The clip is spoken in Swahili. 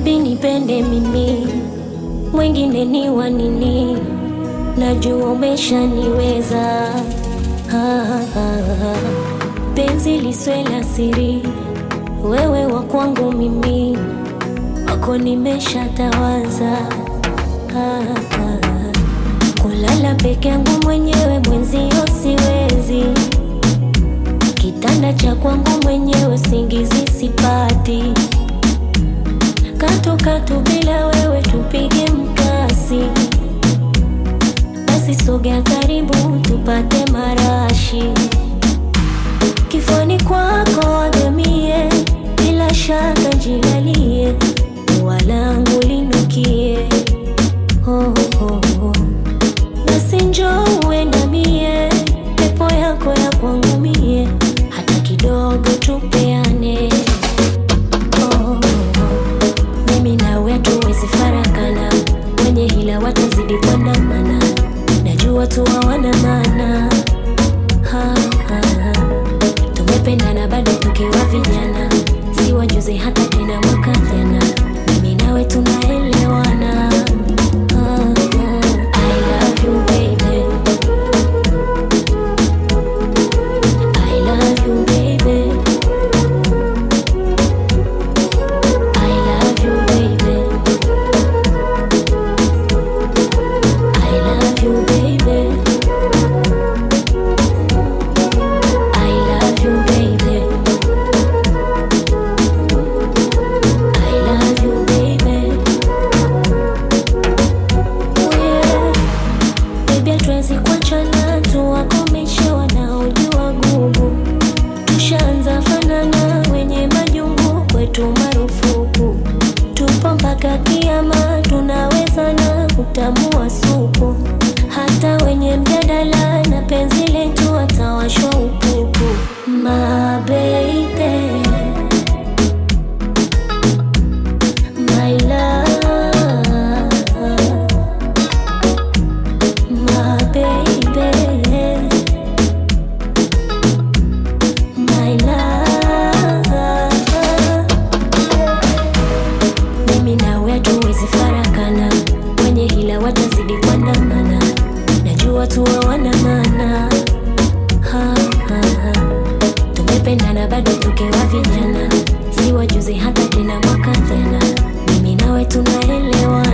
Baby nipende mimi, mwingine ni wa nini? Najua umeshaniweza. Ah, ah, ah. Penzi liswe la siri, wewe wa kwangu mimi, wako nimeshatawaza. Ah, ah. Kulala peke yangu mwenyewe mwenzio siwezi, kitanda cha kwangu mwenyewe singizi sipati katu katu bila wewe tupige mkasi, basi sogea karibu tupate marashi, kifani kwako wagamie, bila shaka jilalie, walangu linukie oh, oh, oh. Basi njoo uendamie, pepo yako ya kwangu mie, hata kidogo tupeane oh, oh. Mimi nawe hatuwezi farakana, wenye hila watazidi kuandamana, najua tu hawana maana. Ha, ha, ha. Tumependana bado tukiwa vijana, si wajuzi hata tena mwaka jana, mimi nawe tunaelewana. Ha, ha. I love you baby, I love you baby. I love you, baby. I love you, baby. I love you, baby. I love you, baby. Oh yeah. Baby, hatuwezi kuachana, tuwakomeshe wanaojua gugu. Tushaanza fanana, wenye majungu kwetu marufuku. Tupo mpaka kiama, tunaweza na utamu wa supu. Hata wenye mjadala na penzi letu watawashwa upupu. My baby, my love, my baby. My love. Mimi nawe hatuwezi farakana, wenye hila watazidi kuandamana, najua tu hawana maana. Ha, ha, ha. Tumependana bado tukiwa vijana, si wajuzi hata tena mwaka jana, mimi nawe tunaelewana.